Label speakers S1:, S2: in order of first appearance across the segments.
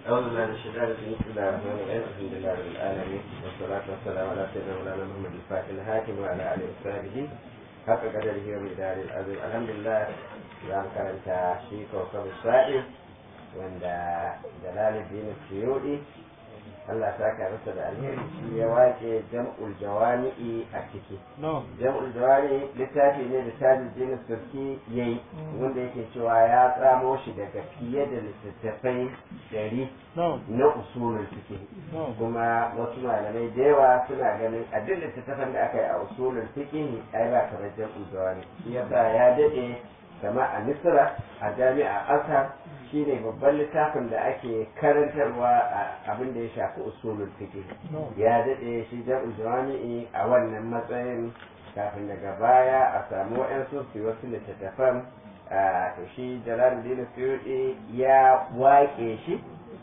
S1: أعوذ بالله من الشيطان الرجيم بسم الله الرحمن الرحيم الحمد لله رب العالمين والصلاة والسلام على سيدنا مولانا محمد الفاتح الهاتم وعلى آله وصحبه حق قدره ومقداره العظيم الحمد لله za mu karanta shi kawkar sa'i wanda jalaluddin suyudi Allah ta ka masa da alheri shi ya wace jam'ul jawami'i a ciki jam'ul jawami littafi ne da tajuddin surki yayi wanda yake cewa ya tsamo shi daga fiye da littattafai dari na usulul fiqh kuma wasu malamai da yawa suna ganin a duk littattafan da aka yi a usulul fiqh ai ba kamar jam'ul jawami shi yasa ya dade kama a misra a jami'a azhar shine babban littafin da ake karantarwa a abin da ya shafi usulul fiqh ya dade shi jam'ul jawami'i a wannan matsayin kafin daga baya a samu wa'yansu su wasu littattafan to shi jalaluddin suyuɗi ya waƙe shi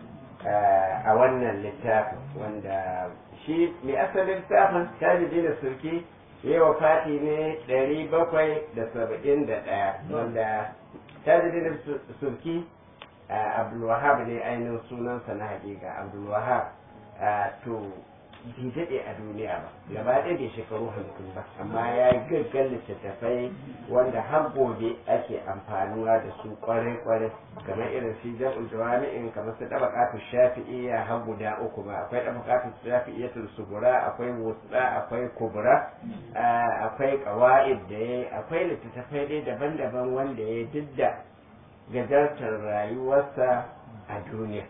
S1: a wannan littafin wanda shi mai asalin littafin tajuddin surki yi wa fati ne ɗari bakwai da saba'in da ɗaya wanda tajirin surki abdulwahab ne ainihin sunansa na hakika abdulwahab to bai daɗe a duniya ba gaba ɗaya bai shekaru hamsin ba amma ya yi gaggan littattafai wanda har gobe ake amfanuwa da su kwarai-kwarai kamar irin shi jam'ul jawami'in kamar su ɗabaqatu shafi'iyya har guda uku ba akwai ɗabaqatu shafi'iyyatul sugura akwai wusda akwai kubra akwai qawaid da yayi akwai littattafai dai daban-daban wanda ya didda gajartar rayuwarsa a duniya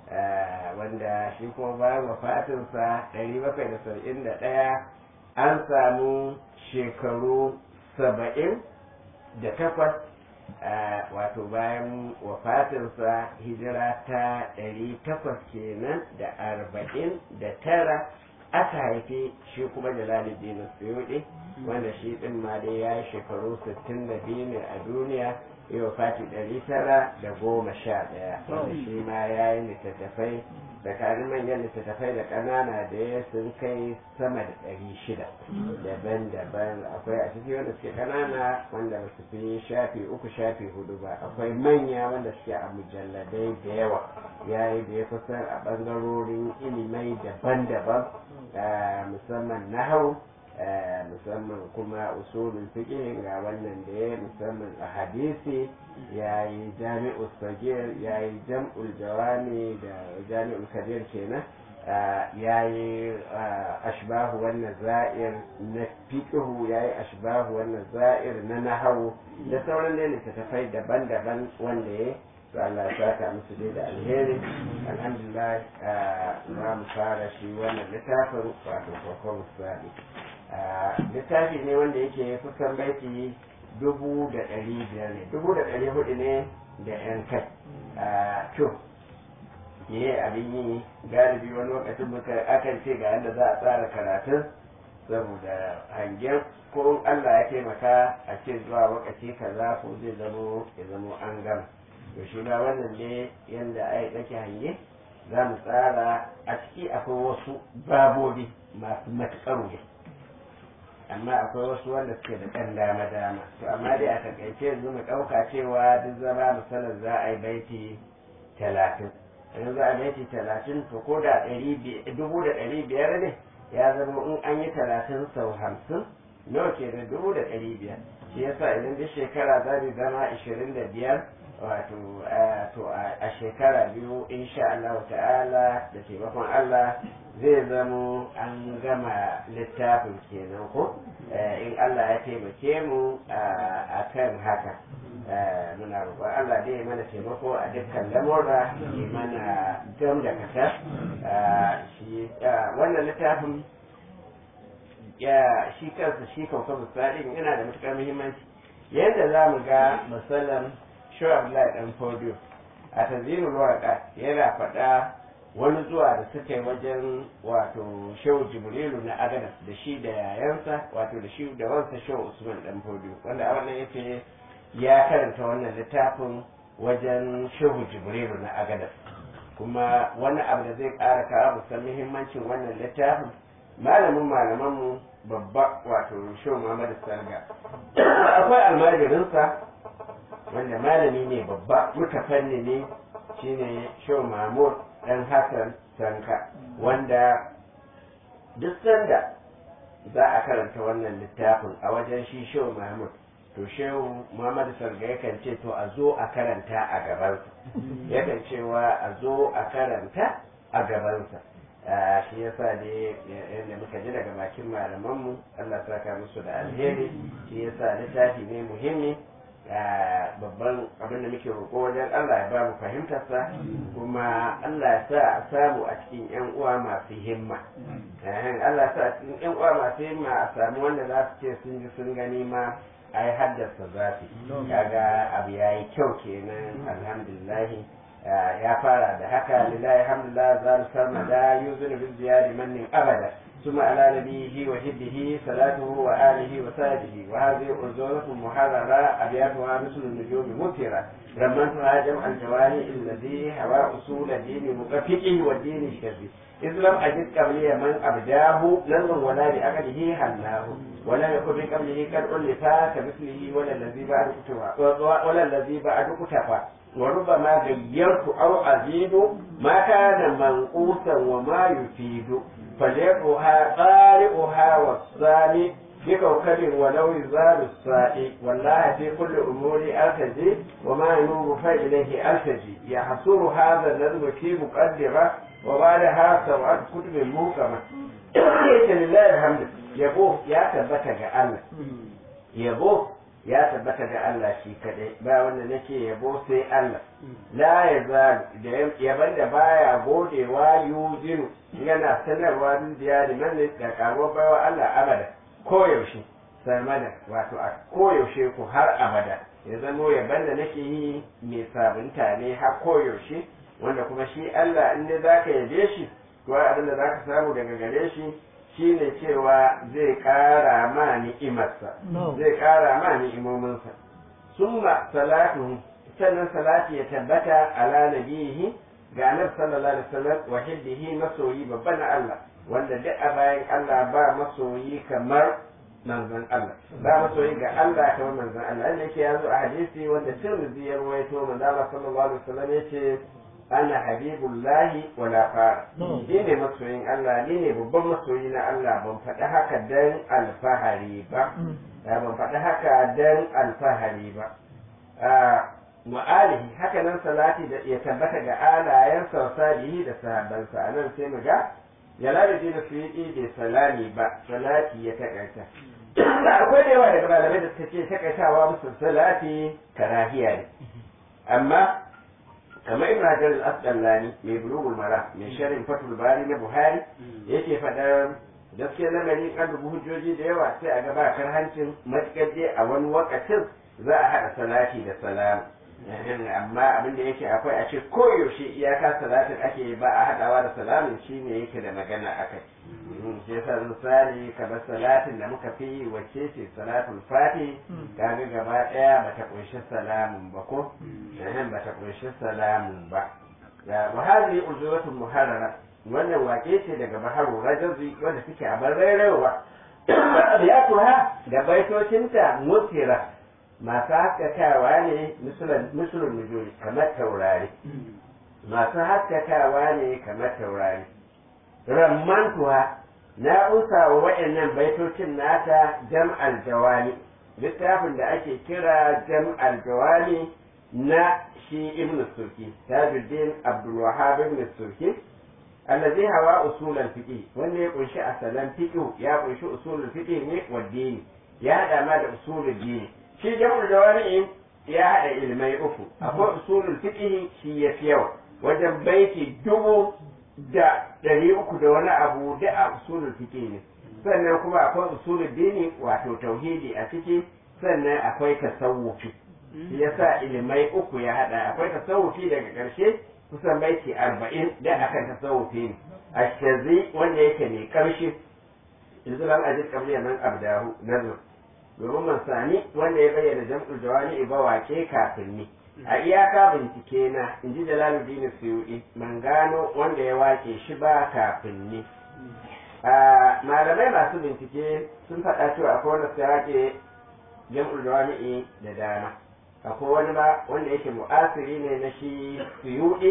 S1: wanda shi kuma bayan wafatinsa ɗari bakwai da saba'in da ɗaya an samu shekaru saba'in da takwas wato bayan wafatinsa hijira ta ɗari takwas kenan da arba'in da tara aka haifi shi kuma jalaluddin suyuɗi wanda shi ɗin ma dai ya yi shekaru sittin da biyu ne a duniya yau fati ɗari tara da goma sha ɗaya wanda shi ma ya yi littattafai tsakanin manyan littattafai da ƙanana da ya sun kai sama da ɗari shida daban-daban akwai a ciki wanda suke ƙanana wanda ba su fi shafi uku shafi hudu ba akwai manya wanda suke a mujalladai da yawa ya yi da ya kusan a ɓangarorin ilimai daban-daban musamman nahau musamman kuma usulul fiqh ga wannan da ya musamman a hadisi ya yi jami'ul sagir ya yi jam'ul jawami da jami'ul kabir kenan ya yi ashbahu wannan za'ir na fiqhu ya yi ashbahu wannan za'ir na nahawu da sauran da littattafai daban-daban wanda ya to Allah ya saka musu dai da alheri alhamdulillah za mu fara shi wannan littafin wato kokon sadi littafi ne wanda yake kusan baiti dubu da ɗari biyar ne dubu da ɗari hudu ne da yan kai to ye abin yi galibi wani lokacin muka akan ce ga yadda za a tsara karatun saboda hangen ko Allah ya taimaka a ce zuwa lokaci kaza ko zai zamo ya zamo an gama to shi ba wannan ne yadda ai ɗake hange za mu tsara a ciki akwai wasu babobi masu matuƙar wuya amma akwai wasu wanda suke da ɗan dama dama to amma dai a takaice yanzu mu ɗauka cewa duk zama misalin za a yi baiti talatin yanzu za a baiti talatin to ko da dubu da ɗari biyar ne ya zama in an yi talatin sau hamsin nawa ke da dubu da ɗari biyar shi yasa idan duk shekara za mu zama ashirin da biyar wato to a shekara biyu insha Allah ta'ala da taimakon Allah zai zamo an gama littafin kenan ko in Allah ya taimake mu a kan haka muna roƙon Allah dai mana taimako a dukkan lamura yi mana gam da kasa wannan littafin ya shi kansa shi kansa misalin yana da matuƙar muhimmanci yadda za mu ga misalan Shehu Abdullahi Dan Fodiyo a tanzimul waraka yana faɗa wani zuwa da suka yi wajen wato Shehu Jibrilu na Agadas da shi da yayansa wato da shi da wansa Shehu Usman Dan Fodiyo wanda a wannan yace ya karanta wannan littafin wajen Shehu Jibrilu na Agadas kuma wani abu da zai ƙara kawo musan muhimmancin wannan littafin malamin malamanmu babba wato Shehu Muhammadu Salga akwai almajirinsa wanda malami ne babba mutafanni ne shine Shehu Mahmud ɗan hassan sanka wanda duk sanda za a karanta wannan littafin a wajen shi shehu mahmud to shehu muhammadu sarga yakan ce to a zo a karanta a gabansa yakan cewa a zo a karanta a gabansa shi yasa ne yadda muka ji daga bakin malamanmu Allah saka musu da alheri shi yasa littafi ne muhimmi babban abin da muke roƙo wajen Allah ya ba mu fahimtarsa kuma Allah ya sa a samu a cikin yan uwa masu himma Allah ya sa a cikin yan uwa masu himma a samu wanda za su ce sun ji sun gani ma ai haddasa zafi kaga abu yayi kyau kenan alhamdulillah ya fara da haka lillahi alhamdulillah zal sarmada yuzunu bil ziyadi mannin abada ثم على نبيه وحبه صلاته وآله وصحبه وهذه أرزولة محررة أبياتها مثل النجوم مثيرة رمنتها جمع الجواني الذي هوى أصول دين مكفئ والدين الشري إذ لم أجد قبلي من أبداه لن ولا لأقله حلاه ولم يكن من قبله قد ألفا كمثله ولا الذي بعد كتفى ولا الذي بعد كتفى وربما غيرت أو أزيد ما كان منقوصا وما يفيد فليقها قارئها والصامي بكوكب ولو يزال السائي والله في كل أمور أرتجي وما ينوب فإليه أرتجي يحصر هذا النظم في مقدمة وبعدها سبعة كتب محكمة لله الحمد يبوه يا تبتك الله يبوه ya tabbata ga Allah shi kadai ba wanda nake yabo sai Allah la ya zalu da yaban da baya godewa yuzinu yana sanarwa dubiya da man da karo bawa Allah abada koyaushe sarmada wato a koyaushe ku har abada ya zamo yaban da nake yi mai sabunta ne har koyaushe wanda kuma shi Allah in ne zaka yabe shi to abin da zaka samu daga gare shi shine cewa zai ƙara ma ni'imarsa zai ƙara ma ni'imominsa summa salatu sannan salati ya tabbata ala nabihi ga annabi sallallahu alaihi wasallam wa hiddihi masoyi babban Allah wanda duk a bayan Allah ba masoyi kamar manzon Allah ba masoyi ga Allah kamar manzon Allah inda yake yazo a hadisi wanda Tirmidhi ya rawaito manzon Allah sallallahu alaihi wasallam yace ana habibullahi wala fara ni ne masoyin Allah ni ne babban masoyi na Allah ban faɗi haka dan alfahari ba ban faɗi haka dan alfahari ba ma'alihi haka nan salati da ya tabbata ga alayen sausalihi da sahabbansa a nan sai mu ga jalali da su yi bai salami ba salati ya takaita akwai da yawa daga malamai da suka ce takaitawa musu salati karahiya ne amma kamar ibn hajar al-asqalani mai bulugul mara mai sharhin fatul bari na buhari yake fadar gaskiya lamari kan dubu hujjoji da yawa sai a gaba hancin matukar dai a wani wakacin za a haɗa salati da salam amma abin da yake akwai a ce koyaushe iyaka salatin ake ba a haɗawa da salamin shine yake da magana akai shi yasa misali kamar salatin da muka fi wacce ce salatul fati kaga gaba daya bata kunshi salamun ba ko eh bata kunshi salamun ba ya wa hadhihi ujuratun muharrara wannan wake ce daga baharu rajazi wanda suke a bar rairawa abiyatuha da baitocinta mutira masu haskakawa ne musulun nujuri kamar taurari masu haskakawa ne kamar taurari rammantuwa na usa wa waɗannan baitocin nata jam'al jawali littafin da ake kira jam'al jawali na shi ibn surki tajuddin abdul wahab ibn surki allazi hawa usulul fiqh wanda ya kunshi asalan fiqh ya kunshi usulul fiqh ne wa dini ya hada ma da usulul dini shi jam'ul jawali ya hada ilmai uku akwai usulul fiqh shi ya fi yawa wajen baiti dubu da ɗari uku da wani abu da a usulul fiqh ne sannan kuma akwai usulul dini wato tauhidi a ciki sannan akwai tasawufi shi yasa ilimai uku ya hada akwai tasawufi daga ƙarshe kusan baiti arba'in da akan tasawufi ne ashazi wanda yake mai ƙarshe yanzu lam ajid qabli man abdahu nazar domin mansani wanda ya bayyana jam'ul jawani ba wake kafin ni a iyaka bincike na in ji jalaluddin suyuɗi man gano wanda ya wake shi ba kafin ni malamai masu bincike sun faɗa cewa akwai wanda su wake jam'ul jawami'i da dama akwai wani ba wanda yake mu'asiri ne na shi suyuɗi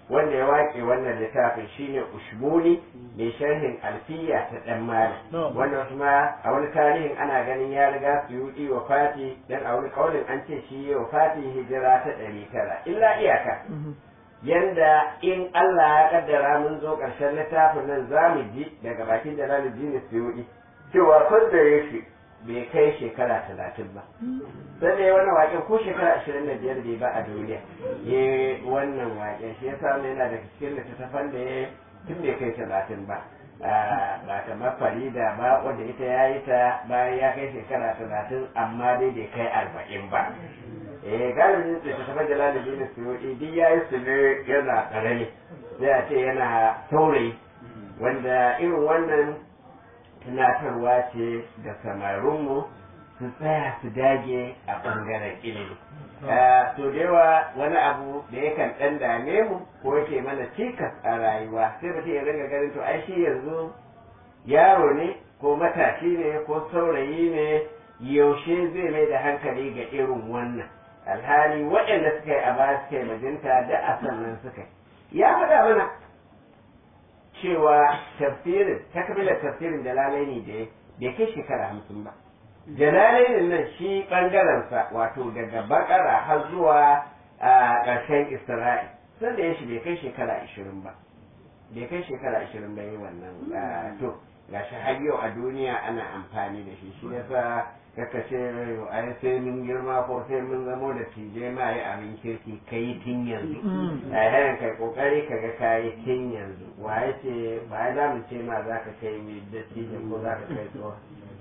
S1: wanda ya waƙe wannan littafin shine ushmuni mai sharhin alfiya ta dan malam wannan kuma a wani tarihin ana ganin ya riga su yi wa fati dan a wani kaulin an ce shi wa fati hijira ta ɗari tara illa iyaka yanda in Allah ya kaddara mun zo ƙarshen littafin nan za mu ji daga bakin Jalaluddin Suyuti cewa kun da yake bai kai shekara talatin ba sai da wannan waƙen ko shekara ashirin da biyar bai ba a duniya ya wannan waƙen shi yasa yana da cikin littattafan da ya tun bai kai talatin ba ba kamar farida ba wanda ita ya yi ta bayan ya kai shekara talatin amma dai bai kai arba'in ba eh galibin littattafan jalaluddin suyuti duk ya yi su ne yana ƙarami sai a ce yana saurayi wanda irin wannan tunatarwa ce da samarinmu su tsaya su dage a ɓangaren ilimi. To da yawa wani abu da yakan ɗan dame mu ko yake mana cikas a rayuwa sai mutum ya ringa ganin to ai shi yanzu yaro ne ko matashi ne ko saurayi ne yaushe zai mai da hankali ga irin wannan alhali waɗanda suka yi a baya suka yi majinta da a sannan suka yi ya faɗa mana cewa tafsirin takmilar tafsirin jalalaini da bai kai shekara hamsin ba jalalainin nan shi ɓangarensa wato daga bakara har zuwa a ƙarshen isra'i sun da ya shi bai kai shekara ashirin ba bai kai shekara ashirin ba yi wannan to ga shi har yau a duniya ana amfani da shi shi yasa kaka ce ai sai mun girma ko sai mun zamo da tije ma yi abin kirki kai tun yanzu a yayin kai kokari ka ga kayi tun yanzu waye ce ba za mu ce ma za ka kai da tije ko za ka kai tsohon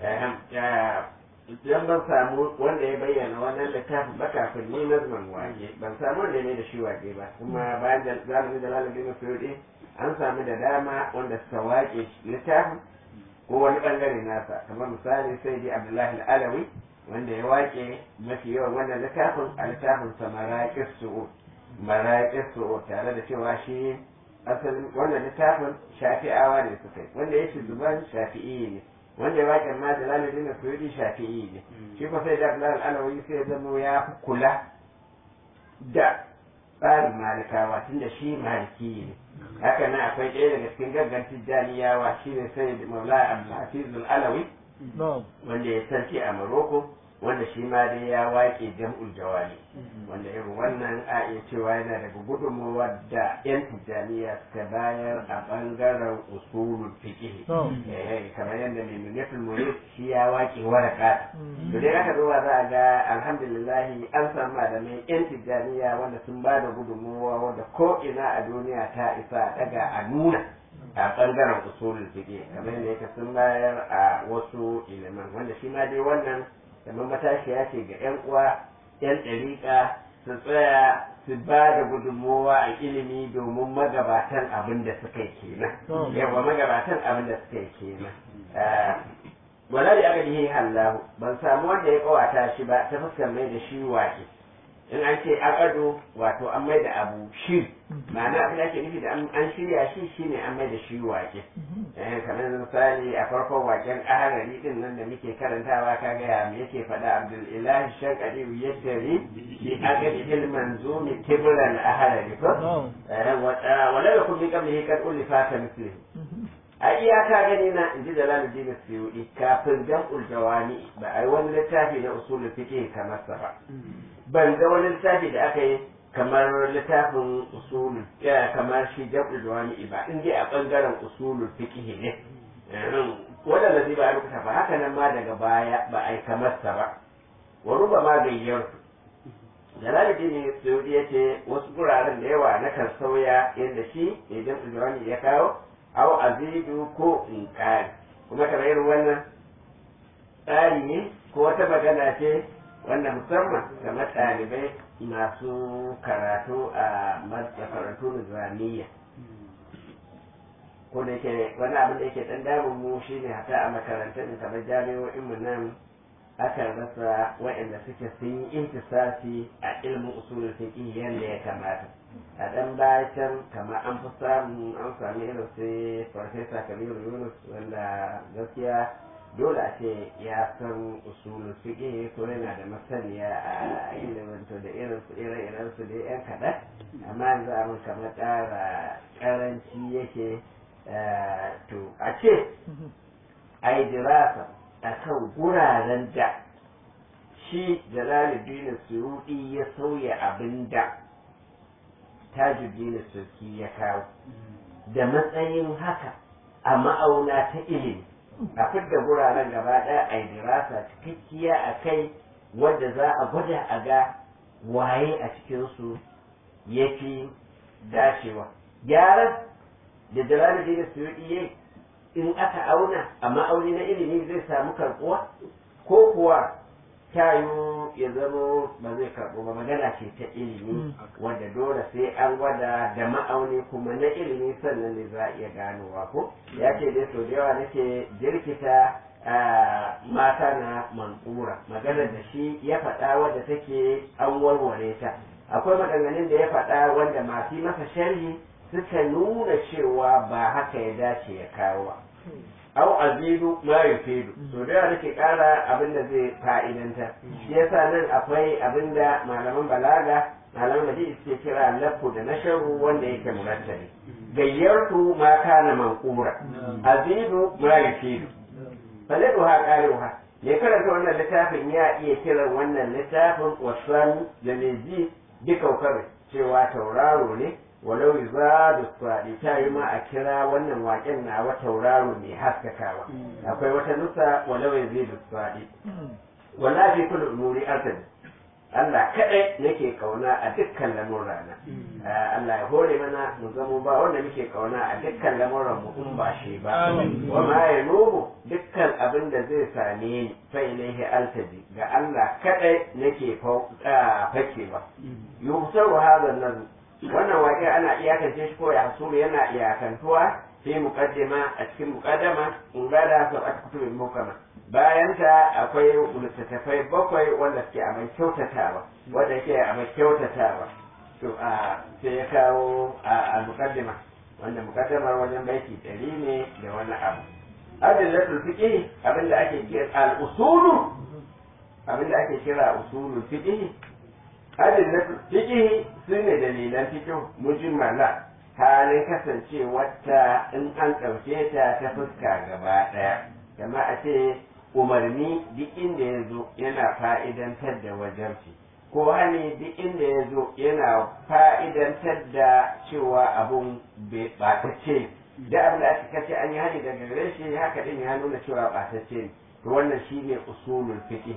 S1: idan ban samu wanda ya bayyana wannan littafin ba kafin ni nazman wage ban samu wanda ne da shi wage ba kuma bayan da zamanin da lalabin suyuɗi an samu da dama wanda suka wake littafin ko wani bangare nasa kamar misali sai dai abdullahi alawi wanda ya wake mafi yawan wannan littafin a littafin sa maraƙis su'ud maraƙis su'ud tare da cewa shi asalin wannan littafin shafi'awa ne suka yi wanda ya shi zuban shafi'i ne wanda ya waƙe ma jalaluddin da suyudi shafi'i ne shi ko sai da abdullahi alawi sai zama ya fi kula da tsarin malikawa tunda shi maliki ne haka nan akwai ɗaya daga cikin gaggan tijjaniyawa shine sai maula abdulhafiz alawi wanda ya sarki a maroko wanda shi ma dai ya waƙe jam'ul jawali wanda irin wannan a iya cewa yana daga gudunmawa da yan tijjaniya suka bayar a ɓangaren usulul fiqh kamar yadda mai munatul murid shi ya waƙe waraka to dai aka zuwa za a ga alhamdulillah an samu malamai yan tijjaniya wanda sun ba da gudunmawa wanda ko ina a duniya ta isa daga a nuna a ɓangaren usulul fiqh kamar yadda yake sun bayar a wasu iliman wanda shi ma dai wannan kamar matashiya ce ga 'yan uwa 'yan ɗariƙa su tsaya su ba da gudunmowa a ilimi domin magabatan abin da suka yi kenan yawa magabatan abin da suka yi kenan wala da aka dihi hallahu ban samu wanda ya kawata shi ba ta fuskar mai da shi waƙe in an ce akado wato an mai da abu shi ma'ana abin da ake nufi da an shirya shi shine an mai da shi wake eh kamar misali a farkon waken aharari din nan da muke karantawa kaga ya me yake faɗa abdul ilahi shankari yaddari fi agadi il manzumi tibran aharari ko wala yakun bi qablihi kad ulifa ka mislihi a iyaka gani na inji jalaluddin suyudi kafin jam'ul jawami ba ai wani littafi na usulul fiqh kamar sa ba ban ga wani littafi da aka yi kamar littafin usulul kamar shi jam'ul jawami ba in dai a bangaren usulul fiqh ne wanda da ba a rubuta ba haka nan ma daga baya ba a yi kamar sa ba wa ruba ma gayyar jalaluddin suyudi yace wasu guraren da yawa na kan sauya yadda shi ne jam'ul jawami ya kawo aw azidu ko in kari kuma kamar irin wannan tsari ne ko wata magana ce wanda musamman kamar ɗalibai masu karatu a makarantu nizamiya ko da yake wani abin da yake ɗan damun mu shine hata a makarantun kamar jami'o'in mu nan akan rasa waɗanda suke sun yi intisasi a ilmin usulul fiqh yadda ya kamata a ɗan bayan kamar an fi samu an sami irin sai farfesa kabiru yunus wanda gaskiya dole a ce ya san usulul fiqh ko yana da masaniya a ilimin to da irin su irin irin su dai yan kaɗan amma yanzu abin kamar ƙara ƙaranci yake to a ce a yi dirasa a kan guraren da shi jalaluddin suyuɗi ya sauya abin da tajuddin sulki ya kawo da matsayin haka a ma'auna ta ilimi a fidda guraren gaba ɗaya a yi dirasa cikakkiya a kai wadda za a gwada a ga waye a cikinsu ya fi dacewa gyaran da jalaluddin suyuɗi ya in aka auna a ma'auni na ilimi zai samu karɓuwa ko kuwa tayo ya zama ba zai karɓo ba magana ce ta ilimi wanda dole sai an gwada da ma'auni kuma na ilimi sannan ne za a iya ganowa ko ya ce dai sau da yawa nake jirkita mata na mankura magana da shi ya faɗa wadda take an warware ta akwai maganganun da ya faɗa wanda masu masa sharhi suka nuna cewa ba haka ya dace ya kawo ba au azidu ma yufidu so da yawa nake kara abin da zai fa'idanta shi yasa nan akwai abin da malaman balaga malaman hadisi suke kira lafu da nasharu wanda yake murattabi gayyartu ma kana manqura azidu ma yufidu faladuha qaluha ya karanta wannan littafin ya iya kiran wannan littafin wasan da mai ji duka cewa tauraro ne walau za da kwaɗi ta yi ma a kira wannan waƙen na wa tauraro mai haskakawa akwai wata nusa walau ya zai da kwaɗi wala fi kullu umuri artabi Allah kaɗai nake kauna a dukkan lamurana Allah ya hore mana mu zamo ba wanda muke kauna a dukkan lamuran mu in ba shi ba wa ma ya nubu dukkan abin da zai same ni fa ilaihi altaji ga Allah kaɗai nake fakewa yusaru hadha nazm wannan waƙe ana iyakance shi ko ya hasuru yana iyakantuwa fi muqaddima a cikin muqaddama in bada su a kutubin mukama bayan ta akwai littattafai bakwai wanda suke a mai kyautatawa wanda yake a mai kyautatawa to a sai ya kawo a muqaddima wanda muqaddamar wajen baiti ɗari ne da wani abu adillatul fiqh abinda ake kira al-usulu abinda ake kira usulul fiqh adillatul fiqh sune dalilan fiqh mujmala halin kasancewarta in an ɗauke ta ta fuska gaba ɗaya kama a ce umarni duk inda ya zo yana fa'idantar da wajarci ko hani duk inda ya zo yana fa'idantar da cewa abun ɓatacce da abin da aka kace an yi hani daga gare shi haka din ya nuna cewa ɓatacce ne to wannan shine usulul fiqh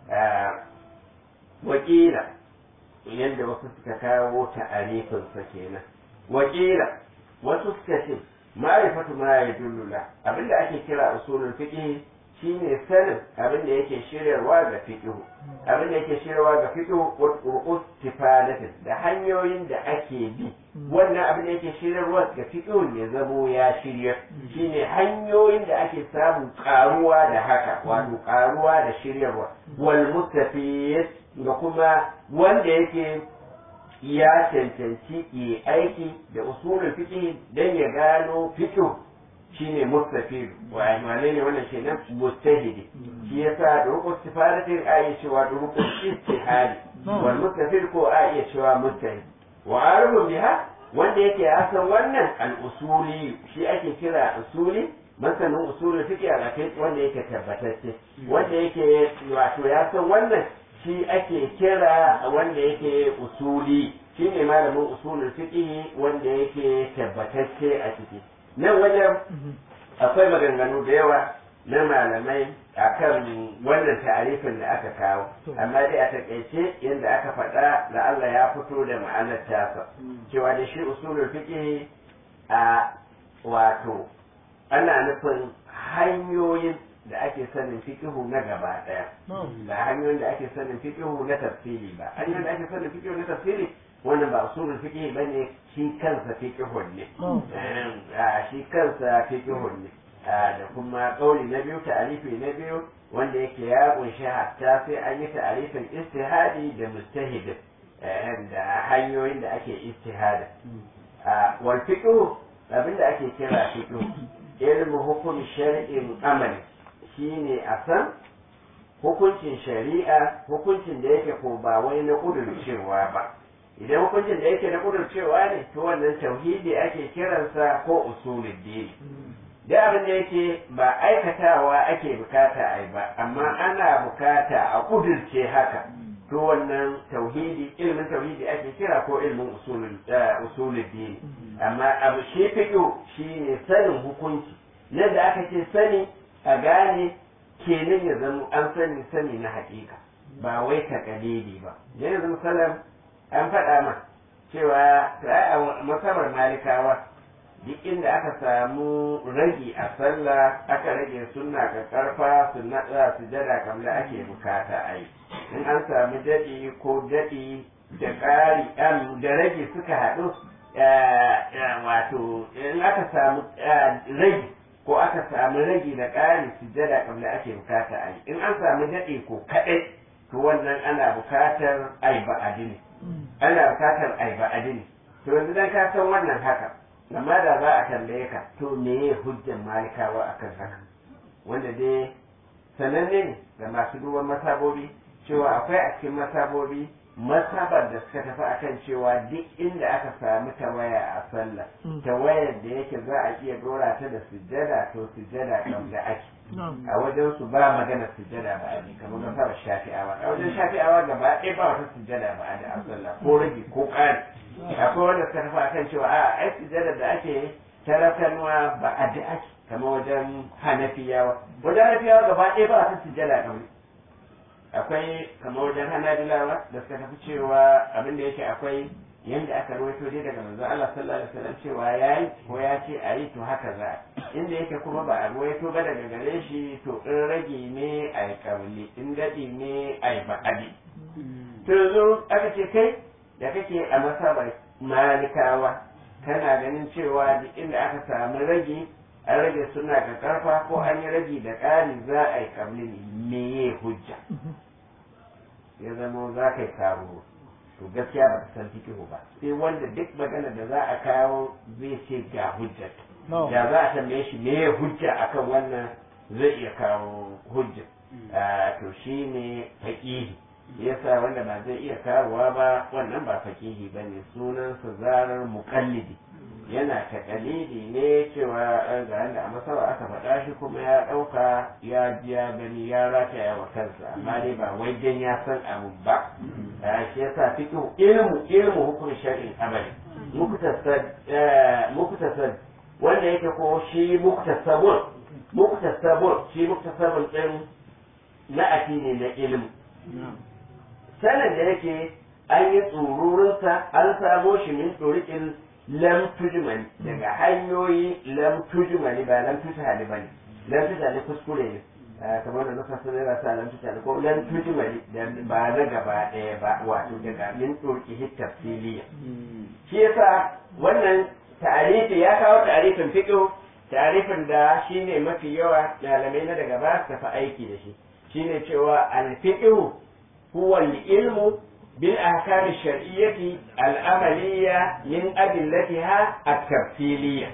S1: wakila yadda wasu suka kawo ta'arifinsa kenan wakila wasu suka ce ma'rifatu ma yadullula abinda ake kira usulul fiqh shine sanin abinda yake shiryarwa ga fiqh abinda yake shiryarwa ga fiqh wa qur'us tifadatin da hanyoyin da ake bi wannan abinda yake shiryarwa ga fiqh ya zamo ya shirya shine hanyoyin da ake samun karuwa da haka wato karuwa da shiryarwa wal mustafid da kuma wanda yake ya cancanci yi aiki da usulul fiqh dan ya gano fiqh shine mustafid wa wane ne wannan kenan mustahidi shi yasa da rukun istifadatin a iya cewa da rukun istihadi wal mustafid ko a iya cewa mustahid wa arifun biha wanda yake ya san wannan al usuli shi ake kira usuli masanin usulul fiqh a kai wanda yake tabbatacce wanda yake wato ya san wannan shi ake kira wanda yake usuli shi ne malamin usulul fiqh wanda yake tabbatacce a ciki nan wajen akwai maganganu da yawa na malamai akan wannan ta'arifin da aka kawo amma dai a takaice yadda aka faɗa da Allah ya fito da ma'anar tasa cewa da shi usulul fiqh a wato ana nufin hanyoyin da ake sanin fiqihu na gaba daya ba hanyoyin da ake sanin fiqihu na tafsiri ba hanyoyin da ake sanin fiqihu na tafsiri wannan ba usulul fiqh bane shi kansa fiqhun ne shi kansa fiqhun ne da kuma kauli na biyu ta'arifi na biyu wanda yake ya kunshi hatta sai an yi ta'arifin istihadi da mustahid da hanyoyin da ake istihada wal fiqhu abinda ake kira fiqhu ilmu hukum shar'in amali shine a san hukuncin shari'a hukuncin da yake ko ba wai na cewa ba idan hukuncin da yake na kudurcewa ne to wannan tauhidi ake kiransa ko usulul dini da abin da yake ba aikatawa ake bukata a yi ba amma ana bukata a kudurce haka to wannan tauhidi ilmin tauhidi ake kira ko ilmin usulul dini amma abu shi fiƙo shi ne sanin hukunci nan da aka ce sani a gane kenan ya zama an sani sani na haƙiƙa ba wai takalidi ba yanzu misalan an faɗa ma cewa a masabar malikawa duk inda aka samu ragi a sallah aka rage sunna ga karfa sunna da sujada kamar ake bukata a yi in an samu daɗi ko daɗi da ƙari da rage suka haɗu wato in aka samu ragi ko aka samu ragi da ƙari sujada kamar ake bukata a yi in an samu daɗi ko kaɗai to wannan ana bukatar ai ba'adi ne ana bukatar ai ba'adi ne to yanzu dan ka san wannan haka amma da za a tambaye ka to me ya hujjan malikawa akan haka wanda dai sananne ne ga masu duban masabobi cewa akwai a cikin masabobi masabar da suka tafi akan cewa duk inda aka samu tawaya a sallah tawayar da yake za a iya dora ta da sujjada to sujjada kan da ake a wajen su ba magana sujjada ba a kamar masabar shafi'awa a wajen shafi'awa gaba ɗaya ba wata sujjada ba a da a sallah ko rage ko ƙari akwai wanda suka tafi akan cewa a ai sujjada da ake tarakanwa ba a da ake kamar wajen hanafiyawa wajen hanafiyawa gaba ɗaya ba wata sujjada kamar akwai kamar wajen hanabilawa da suka tafi cewa abin da yake akwai yanda aka rawaito dai daga manzo Allah sallallahu alaihi wasallam cewa yayi ko ya ce a yi to haka za inda yake kuma ba a rawaito ba daga gare shi to in rage ne a yi kabli in dadi ne a yi ba'adi to yanzu aka ce kai da kake a masabar malikawa kana ganin cewa duk inda aka samu rage an rage suna ga karfa ko an yi rage da ƙari za a yi kabli ne meye hujja ya zama za ka yi kawo to gaskiya ba ka san fikihu ba sai wanda duk magana da za a kawo zai ce ga hujja da za a tambaye shi meye hujja akan wannan zai iya kawo hujja to shi ne faƙihi yasa wanda ba zai iya kawowa ba wannan ba faƙihi ba ne sunansa zarar muƙallidi yana takalidi ne cewa ga yanda a masawa aka faɗa shi kuma ya ɗauka ya ji ya gani ya rataya wa kansa amma dai ba wai dan ya san abu ba shi yasa fiqhu ilmu ilmu hukum shar'in amali muktasab muktasab wanda yake ko shi muktasabun muktasabun shi muktasabun din la'ati ne na ilmu sanan da yake an yi tsururinsa an samo shi min tsurikin lam tujmani daga hanyoyi lam tujmani ba lam tujhali ba ne lam tujhali kuskure ne kamar da nuka sun yana sa lam tujhali ko lam tujmani ba na gaba ɗaya ba wato daga min turki tafsiliya shi yasa wannan ta'arifi ya kawo ta'arifin fiqh ta'arifin da shine mafi yawa malamai na daga ba su tafi aiki da shi shine cewa al-fiqh huwa al-ilmu بالأحكام الشرعية العملية من أدلتها التفصيلية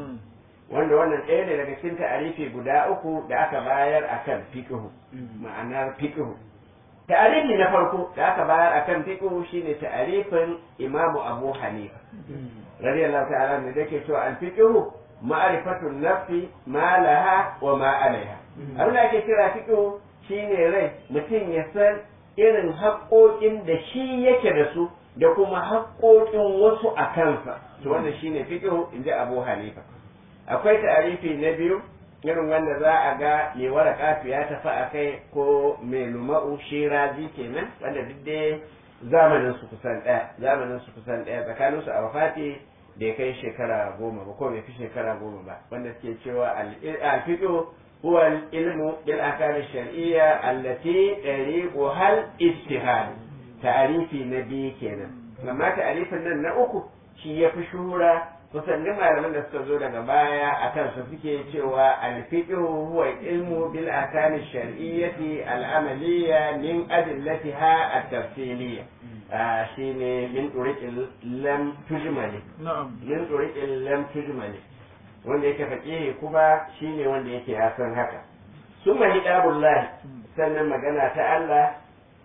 S1: wanda wannan ɗaya ne daga cikin ta'arifi guda uku da aka bayar akan fiqhu ma'anar fiqhu ta'arifi na farko da aka bayar akan fiqhu shine ta'arifin Imam Abu Hanifa radiyallahu ta'ala ne da ke cewa al-fiqhu ma'rifatu nafsi ma laha wa ma alaiha abin da ake kira fiqhu shine rai mutum ya san irin haƙoƙin da shi yake da su da kuma haƙoƙin wasu a kansa to wannan shine fiqh in ji Abu Hanifa akwai ta'arifi na biyu irin wanda za a ga mai waraka ya tafi a kai ko mai luma'u shirazi kenan wanda duk dai zamanin su kusan ɗaya zamanin su kusan ɗaya tsakanin su a wafati da ya kai shekara goma ba ko bai fi shekara goma ba wanda suke cewa al-fiqh هو العلم بالأحكام الشرعية التي طريقها الاجتهاد تعريف نبي كنا لما تعريف nan na uku shi ya fi shura kusan duk malaman da suka zo daga baya a kan su suke cewa alfiqhu huwa ilmu bil ahkam ash-shar'iyyati al-amaliyya min adillatiha at-tafsiliyya shine min turiqil lam tujmali min turiqil lam tujmali wanda yake faƙihi kuma shine wanda yake ya san haka summa hidabullahi sannan magana ta Allah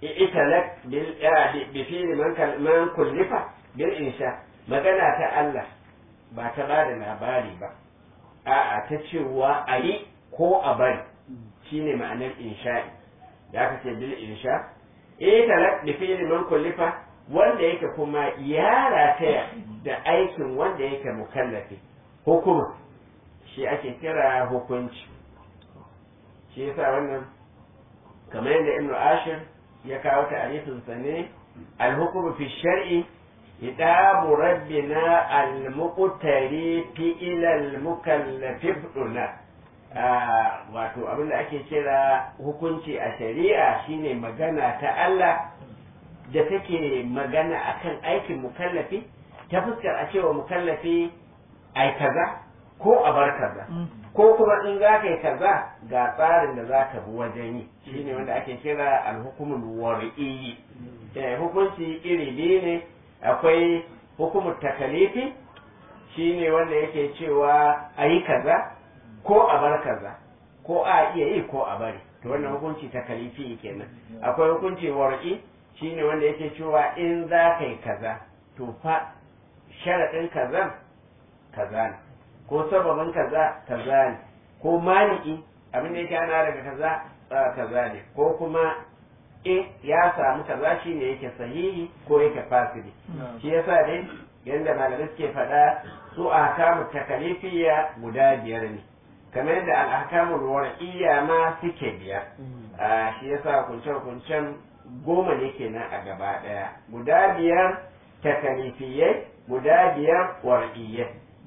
S1: italak bil bi fi'li man man kullifa bil insha magana ta Allah ba ta ba da labari ba a'a ta cewa a yi ko a bari shine ma'anar insha'i da aka ce bil insha italak bi fi'li man kullifa wanda yake kuma ya rataya da aikin wanda yake mukallafi hukuma shi ake kira hukunci shi yasa wannan kamar yadda ibnu ashir ya kawo ta'arifin sa ne al-hukmu fi shar'i hidabu rabbina al-muqtari fi ila al-mukallafi duna wato abin da ake kira hukunci a shari'a shine magana ta Allah da take magana akan aikin mukallafi ta fuskar a cewa mukallafi ai kaza ko a bar kaza ko kuma in za ka yi kaza ga tsarin da za ka bi wajen yi shine wanda ake kira alhukumul wari'i hukunci iri biyu ne akwai hukumul takalifi shine wanda yake cewa a yi kaza ko a bar kaza ko a iya yi ko a bari to wannan hukunci takalifi kenan akwai hukunci wari'i shine wanda yake cewa in za ka yi kaza to fa sharaɗin kazan kaza ne ko sababin kaza kaza ne ko maliki abin da yake ana daga kaza kaza ne ko kuma in ya samu kaza shi ne yake sahihi ko yake fasiri shi yasa dai yadda malamai suke faɗa su ahkamu takalifiya guda biyar ne kamar yadda al'ahkamul war'iyya ma suke biyar shi yasa kunce-kuncen goma ne kenan a gaba ɗaya guda biyar takalifiyai guda biyar war'iyyai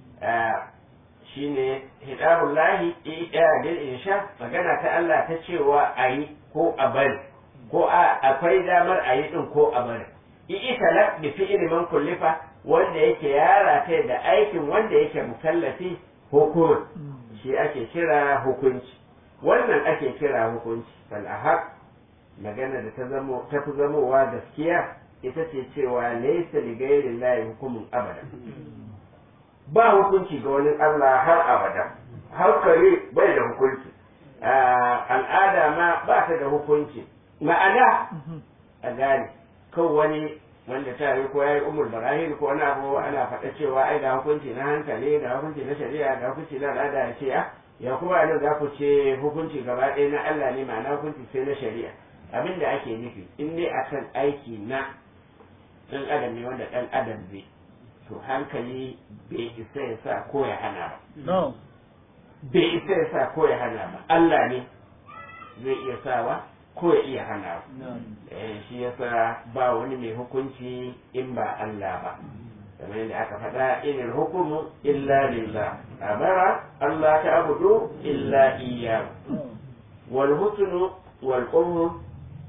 S1: shine hidarullahi bil insha magana ta Allah ta cewa a yi ko a bari ko a akwai damar a yi din ko a bari i'tala bi fi'li man kullifa wanda yake yara ta da aikin wanda yake mukallafi hukum shi ake kira hukunci wannan ake kira hukunci fal ahaq magana da ta zamo ta fi zamowa gaskiya ita ce cewa laysa li ghayri llahi hukumun abada ba hukunci ga wani Allah har abada har kare bai da hukunci al'ada ma ba ta da hukunci ma'ana a gane kan wani wanda ta yi ko yayi umul barahim ko wani abu ana faɗa cewa ai ga hukunci na hankali ga hukunci na shari'a ga hukunci na al'ada ya ce ya kuma nan za ku ce hukunci gaba ɗaya na Allah ne ma'ana hukunci sai na shari'a abin da ake nufi in dai akan aiki na ɗan adam ne wanda ɗan adam zai to hankali bai isa ya sa ko ya hana ba. Bai isa ya sa ko ya hana ba. Allah ne zai iya sawa ko ya iya hana ba. Shi ya sa ba wani mai hukunci in ba Allah ba. kamar yadda aka faɗa inil hukumu illa lillah amara Allah ta abudu illa iyyahu wal husnu wal qawlu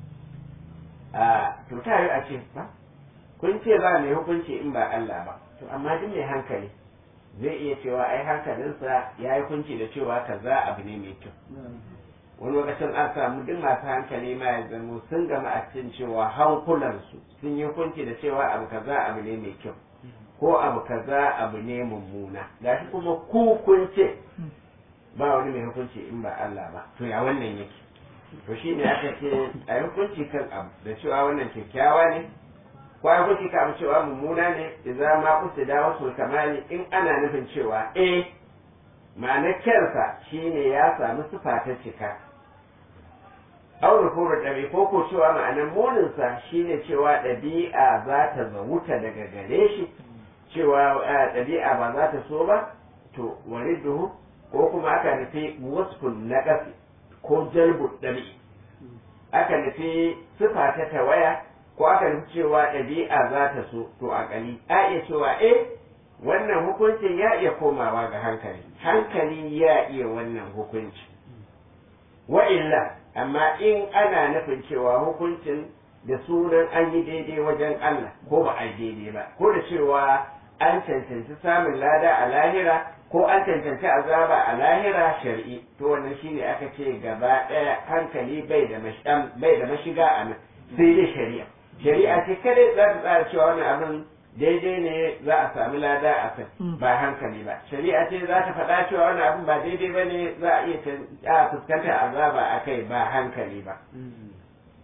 S1: a to ta yi a ce ba kun ce ba mai hukunci in ba Allah ba to amma duk mai hankali zai iya cewa ai hankalinsa ya yi hukunci da cewa kaza abu ne mai kyau wani lokacin an samu duk masu hankali ma ya zamo sun gama a cikin cewa hankulansu sun yi hukunci da cewa abu kaza abu ne mai kyau ko abu kaza abu ne mummuna gashi kuma ku kun ce ba wani mai hukunci in ba Allah ba to ya wannan yake to shine aka ce a yi hukunci kan abu da cewa wannan kyakkyawa ne ko ai kuke ka cewa mummuna ne idan ma kusa da wasu kamali in ana nufin cewa eh ma'anar kyarsa shine ya samu sifa ta cika aw rufuru ɗabi ko ko cewa ma'anar muninsa shine cewa ɗabi'a za ta zawuta daga gare shi cewa ɗabi'a ba za ta so ba to wariduhu ko kuma aka nufi wasfun na ko jalbu ɗabi aka nufi sifa ta tawaya ko aka nufi cewa ɗabi'a za ta so to a ƙali a iya cewa eh wannan hukuncin ya iya komawa ga hankali hankali ya iya wannan hukunci wa illa amma in ana nufin cewa hukuncin da sunan an yi daidai wajen Allah ko ba a yi daidai ba ko da cewa an cancanci samun lada a lahira ko an cancanci azaba a lahira shari'i to wannan shine aka ce gaba ɗaya hankali bai da bai da mashiga a nan sai dai shari'a shari'a ce kada za ta tsara cewa wannan abin daidai ne za a sami lada a kai ba hankali ba shari'a ce za ta faɗa cewa wannan abin ba daidai ba ne za a iya fuskantar azaba a kai ba hankali ba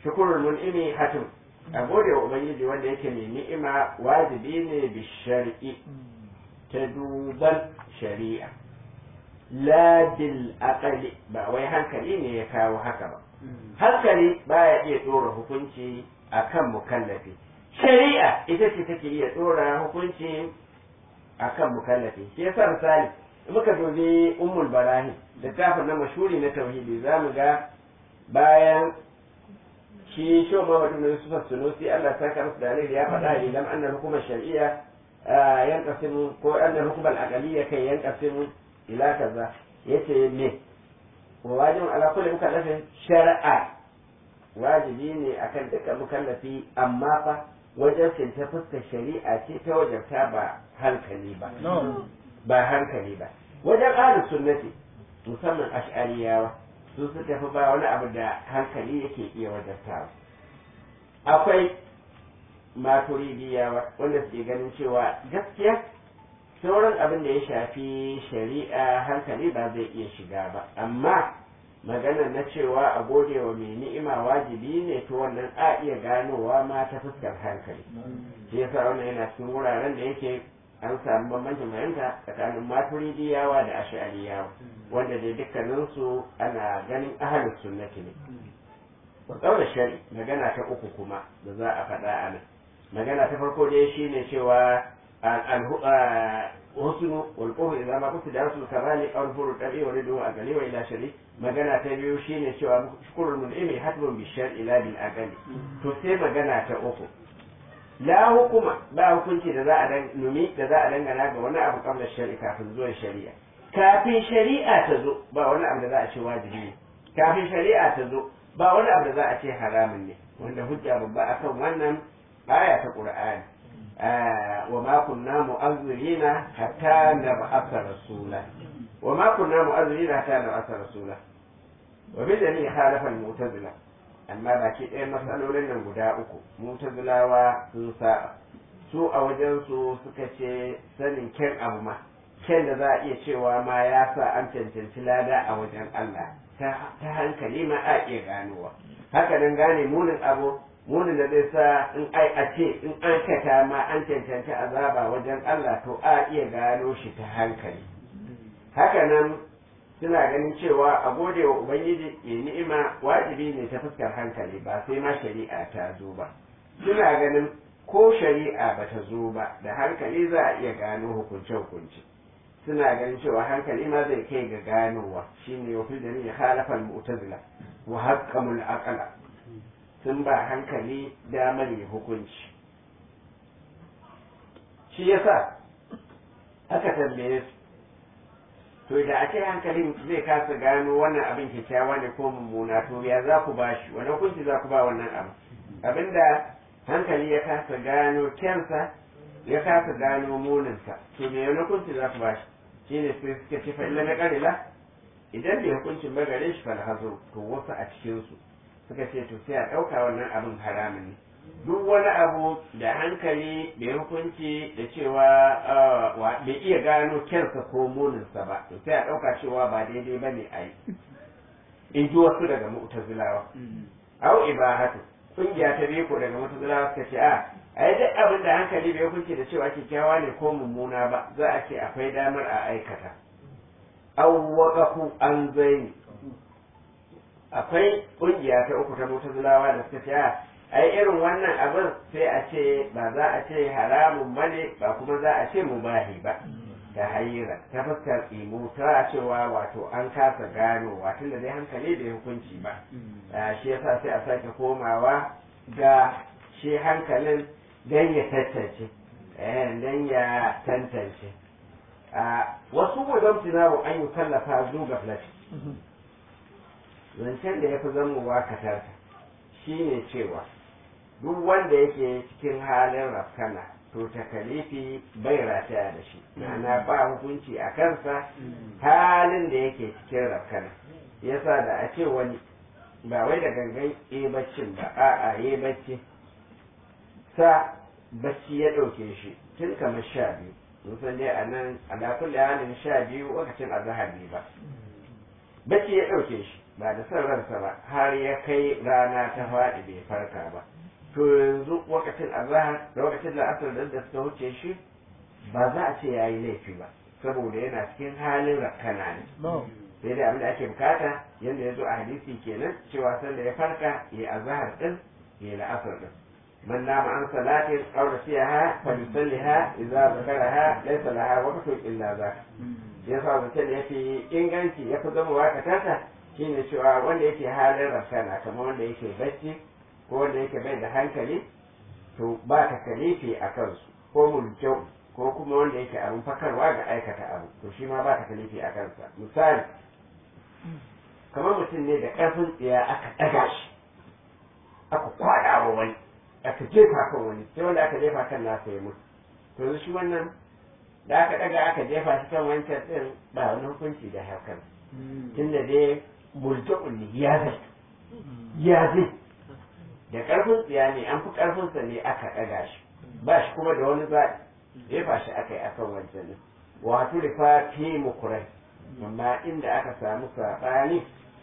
S1: shukurul mun'imi hatim a gode wa ubangiji wanda yake mai ni'ima wajibi ne bi shar'i ta duban shari'a la bil aqali ba wai hankali ne ya kawo haka ba hankali baya iya dora hukunci akan mukallafi shari'a ita ce take iya dora hukunci akan mukallafi shi yasa misali muka dubi ummul barahi littafin na mashuri na tauhidi za mu ga bayan shi sho Muhammad ibn Yusuf Sunusi Allah ta karsu da ya faɗa idan annal hukumar shar'iyya yanqasimu ko annal hukumar aqaliyya kai yanqasimu ila kaza yace me wa wajibun ala kulli mukallafin shar'a wajibi ne akan dukkan mukallafi amma fa wajen ta fuskar shari'a ce ta wajabta ba hankali ba ba hankali ba wajen ahlus sunnati musamman ash'ariyawa su suka fi ba wani abu da hankali yake iya wajabtawa akwai maturidiyawa wanda suke ganin cewa gaskiya sauran abin da ya shafi shari'a hankali ba zai iya shiga ba amma magana na cewa a gode wa mai ni'ima wajibi ne to wannan a iya ganowa ma ta fuskar hankali shi yasa wannan yana cikin wuraren da yake an samu bambancin fahimta tsakanin maturidiyawa da ash'ariyawa wanda dai dukkaninsu ana ganin ahalin sunnati ne wa shari magana ta uku kuma da za a faɗa a nan magana ta farko dai shine cewa husnu wal qawlu idza ma kuntu darasul kamali aw furu tabi wa ridu a gali wa ila shari magana ta biyu shine cewa shukrul mun'imi hatmun bi shar'i la bil aqali to sai magana ta uku la hukuma ba hukunci da za a dan numi da za a dangana ga wani abu kamar shari'a kafin zuwan shari'a kafin shari'a ta zo ba wani abu da za a ce wajibi ne kafin shari'a ta zo ba wani abu da za a ce haramun ne wanda hujja babba akan wannan aya ta qur'ani wa ma kunna mu'azzirina hatta nab'atha rasula wa ma kunna mu'azzirina hatta nab'atha rasula wa bi dalil khalafa al-mu'tazila amma baki ɗaya matsalolin nan guda uku mutazilawa sun saba su a wajen su suka ce sanin kyan abu ma kyan da za a iya cewa ma ya sa an cancanci lada a wajen Allah ta hankali ma a iya ganowa haka nan gane munin abu munin da zai sa in ai a ce in an kata ma an cancanci azaba wajen Allah to a iya gano shi ta hankali haka nan suna ganin cewa a gode wa ubangiji ya ni'ima wajibi ne ta fuskar hankali ba sai ma shari'a ta zo ba suna ganin ko shari'a ba ta zo ba da hankali za a iya gano hukunce-hukunce suna ganin cewa hankali ma zai kai ga ganowa shine wa fil dalil khalafa al mu'tazila wa haqqamul aqla sun ba hankali damar ya hukunci shi yasa aka tambaye su to da a ce hankalin zai kasa gano wannan abin kyakkyawa ne ko mummuna to ya za ku ba shi wani hukunci za ku ba wannan abu abinda hankali ya kasa gano kyansa ya kasa gano muninsa to me wani hukunci za ku ba shi shine sai suka ce fa'ila na ƙarila idan bai hukuncin ba gare shi falhazo to wasu a cikinsu suka ce to sai a ɗauka wannan abin haramun ne duk wani abu da hankali bai hukunci da cewa bai iya gano kyansa ko muninsa ba to sai a ɗauka cewa ba daidai ba ne a yi in ji wasu daga mu'tazilawa au ibahatu kungiya ta biyu ko daga mu'tazilawa suka ce a ai duk abin da hankali bai hukunci da cewa kyakkyawa ne ko mummuna ba za a ce akwai damar a aikata aw waqafu an zaini akwai kungiya ta uku ta mu'tazilawa da suka ce a ai irin wannan abin sai a ce ba za a ce haramun bane ba kuma za a ce mubahi ba ta hayyira ta fuskar imu ta cewa wato an kasa gano wato da dai hankali bai hukunci ba shi yasa sai a sake komawa ga shi hankalin don ya tantance don ya tantance wasu wajen tunawo an yi tallafa zuga flash zancen da ya fi zamowa katarta shi ne cewa duk wanda yake cikin halin rafkana to takalifi bai rataya da shi ma'ana ba hukunci a kansa halin da yake cikin rafkana yasa da a ce wani ba wai da gangan e baccin ba a'a ye bacci sa bacci ya ɗauke shi tun kamar sha biyu mun san dai a nan ala kulli halin sha biyu lokacin azhar ne ba bacci ya ɗauke shi ba da son ransa ba har ya kai rana ta faɗi bai farka ba to yanzu lokacin azahar da lokacin la'asar da da suka wuce shi ba za a ce ya yi laifi ba saboda yana cikin halin rakkana ne sai dai abin da ake bukata yadda ya zo a hadisi kenan cewa sanda ya farka ya azahar din ya la'asar din من نام عن صلاة أو نسيها فليصلها إذا ذكرها ليس لها وقت إلا ذاك yasa mutum ya fi inganci ya fi zama wakatata shine cewa wanda yake halin rafsana kamar wanda yake bacci ko wanda yake bai da hankali to ba ta kalifi a kansu ko mulkyau ko kuma wanda yake abin fakarwa ga aikata abu to shi ma ba ta kalifi a kansa misali kamar mutum ne da ƙarfin tsiya aka ɗaga shi aka kwaɗa wa wani aka jefa kan wani sai wanda aka jefa kan nasa ya mutu to yanzu shi wannan da aka daga aka jefa shi kan wancan din ba wani hukunci da hakan tunda dai mulka'un ne ya zai ya zai da karfin tsiya ne an fi karfinsa ne aka daga shi ba shi kuma da wani zaɓi jefa shi aka yi akan wancan din wato da fa fi mukurai amma inda aka samu saɓani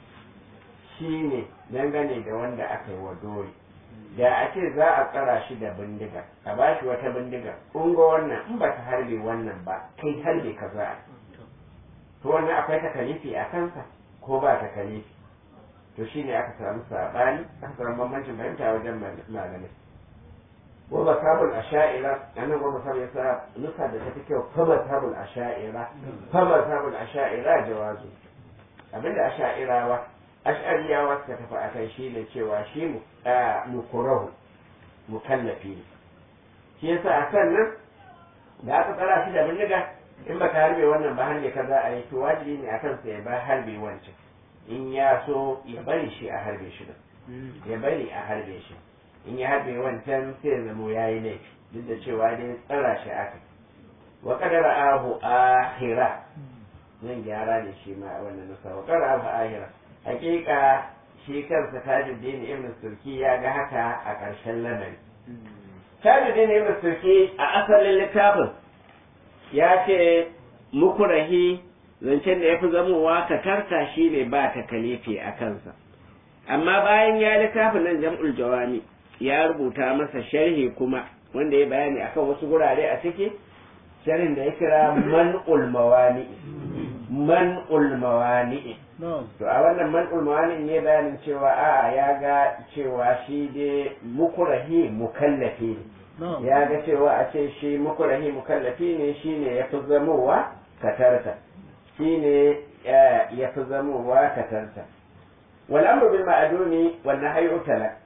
S1: shine dangane da wanda aka yi wa dole da a ce za a tsara shi da bindiga a ba shi wata bindiga kun ga wannan in ba ta harbe wannan ba kai harbe ka za a to wannan akwai takalifi a kansa ko ba takalifi to shine aka samu sabani aka samu bambancin fahimta wajen malamai wa masabul asha'ira anan wa masabul yasa nusa da tafi kyau fa masabul asha'ira fa masabul asha'ira jawazu abinda asha'irawa ash'ariyawa suka tafi a kai shi ne cewa shi mukurahu mukallafi ne shi yasa a sannan da aka tsara shi da bindiga in baka harbe wannan ba harbe ka za a yi to wajibi ne a kansa ya ba harbe wancan in ya so ya bari shi a harbe shi da ya bari a harbe shi in ya harbe wancan sai ya zamo ya yi laifi duk da cewa dai tsara shi aka wa kadara ahu ahira zan gyara ne shi ma a wannan nasa wa kadara ahu ahira hakika shi kansa tajuddin ibn turki ya ga haka a ƙarshen lamari tajuddin ibn turki a asalin littafin ya ce mukurahi zancen da ya fi zamowa ka tarka shi ne ba ta kalifi a kansa amma bayan ya littafin nan jam'ul jawami ya rubuta masa sharhi kuma wanda ya bayani akan wasu gurare a ciki sharhin da ya kira man'ul mawani man'ul mawani to a wannan man'ul mawani ne bayanin cewa a'a ya ga cewa shi dai mukurahi mukallafi ne ya ga cewa a ce shi mukurahi mukallafi ne shine ya fi zamowa katarta shine ya fi zamowa katarta wal amru bil ma'duni wal nahyu talak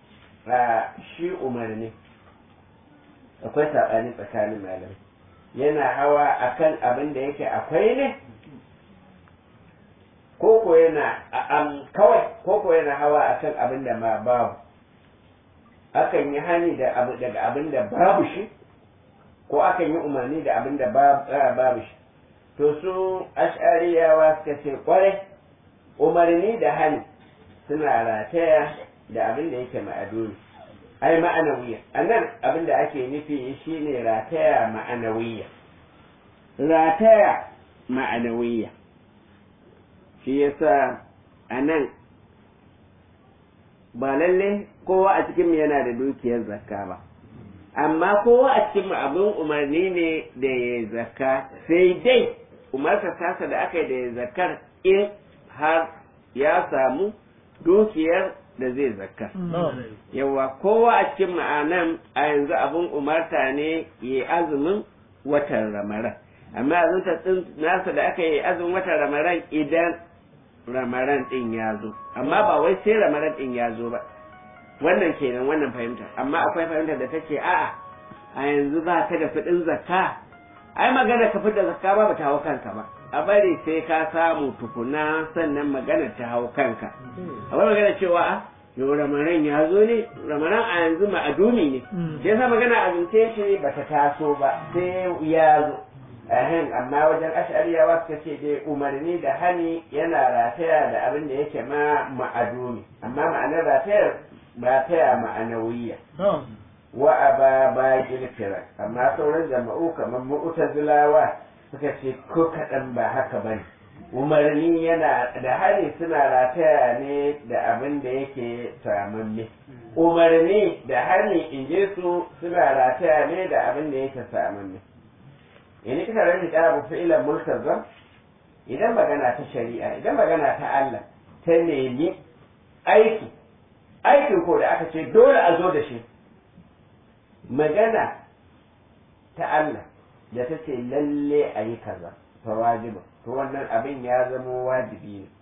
S1: shi umarni akwai sabani tsakanin malamai yana hawa akan abin da yake akwai ne koko yana kawai koko yana hawa akan abin da ma babu akan yi hani da abu daga abin da babu shi ko akan yi umarni da abin da babu shi to su ash'ariyawa suka ce kwarai umarni da hani suna rataya da abin da yake ma'aduni ai ma'anawiya anan abin da ake nufi shine rataya ma'anawiya rataya ma'anawiya shi yasa anan ba lalle kowa a cikin yana da dukiyar zakka ba amma kowa a cikin abin umarni ne da ya zakka sai dai umarsa tasa da aka yi da ya zakkar in har ya samu dukiyar da zai zakka yawa kowa a cikin ma'anan a yanzu abin umarta ne ya azumin watan ramaran amma azumta nasa da aka yi azumin watan ramaran idan ramaran din ya zo amma ba wai sai ramaran din ya zo ba wannan kenan wannan fahimta amma akwai fahimta da take a'a a yanzu ba ka da kuɗin zakka ai magana ka da zakka ba ba ta hau kanka ba a bari sai ka samu tukuna sannan magana ta hau kanka a bari magana cewa a yau ramaran ya zo ne ramaran a yanzu ma'adumi ne shi yasa magana azumce shi ba ta taso ba sai ya zo ahin amma wajen ash'ariyawa suka ce dai umarni da hani yana rataya da abin da yake ma ma'adumi amma ma'anar ratayar rataya ma'anawiya wa aba ba kirkira amma sauran jama'u kamar mu'tazilawa suka ce ko kaɗan ba haka ba ne umarni yana da hari suna rataya ne da abin da yake samamme umarni da hani in je su suna rataya ne da abin da yake samamme in kika rani da abu fi'ilan multazam idan magana ta shari'a idan magana ta Allah ta nemi aiki aikin ko da aka ce dole a zo da shi magana ta Allah da ta ce lalle a yi kaza fa wajiba to wannan abin ya zama wajibi ne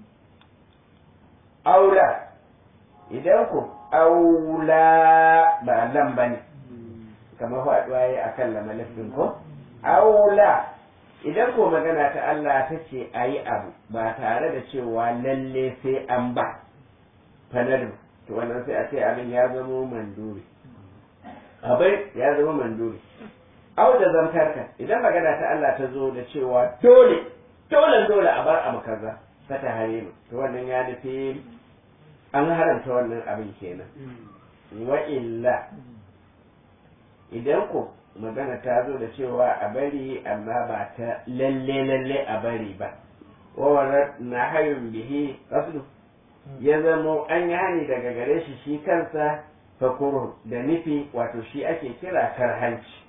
S1: aula idan ku aula ba nan ba ne kamar faɗuwa ya a kan lamalafin ko aula idan ko magana ta Allah ta ce a yi abu ba tare da cewa lalle sai an ba fanadu to wannan sai a ce abin ya zama manduri abin ya zama manduri au da zantarka idan magana ta Allah ta zo da cewa dole dole dole a bar abu kaza ta ta harimu to wannan ya nufi an haramta wannan abin kenan wa illa idan ko magana ta zo da cewa a bari amma ba ta lalle lalle a bari ba wa na hayun bihi qasdu ya zamo an yi hani daga gare shi shi kansa fakuru da nufi wato shi ake kira karhanci